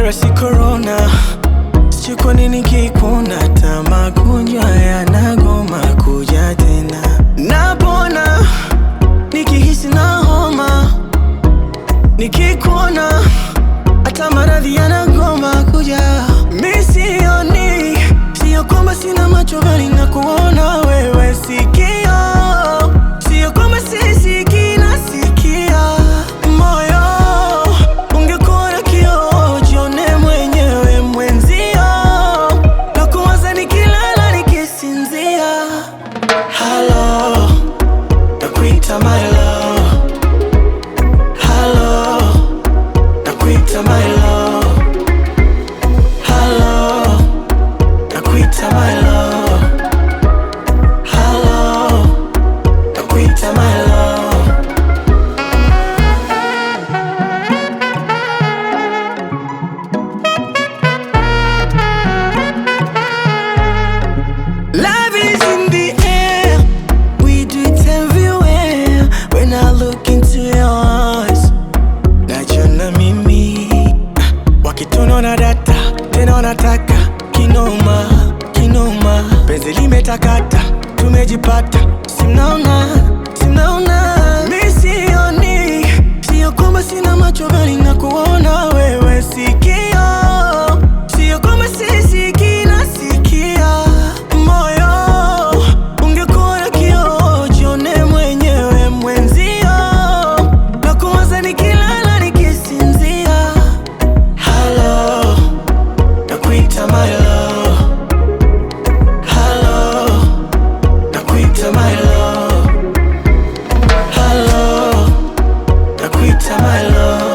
si corona, sijui kwa nini kikuna, hata magonjwa yanagoma kuja tena. Napona nikihisi na homa, nikikuona hata maradhi yanagoma kuja. Mi sioni, sio kwamba sina macho bali na kuona wewe, sikio sio kwamba sisikii, nasikia moyo ungekuwa na kioo, jione mwenyewe mwenzio, na kuwaza nikilala nikisinzia. Halo, nakuita my love. Halo, nakuita my love. Halo, nakuita my love. Halo, nakuita my love. Love is in the air. We do it everywhere. When I look into your eyes, najiona mimi wakituno na data tena wanataka kinoma kinoma, penzi limetakata, tumejipata, simnaona simnaona, mi sioni, sio kwamba sina macho bali na kuona wewe, sikio sio kwamba sisikii, nasikia moyo ungekuwa na kioo, jione mwenyewe mwenzio, na kuwaza nikilala nikisinzia. Halo, nakuita my love. Halo, nakuita my love. Halo, nakuita my love.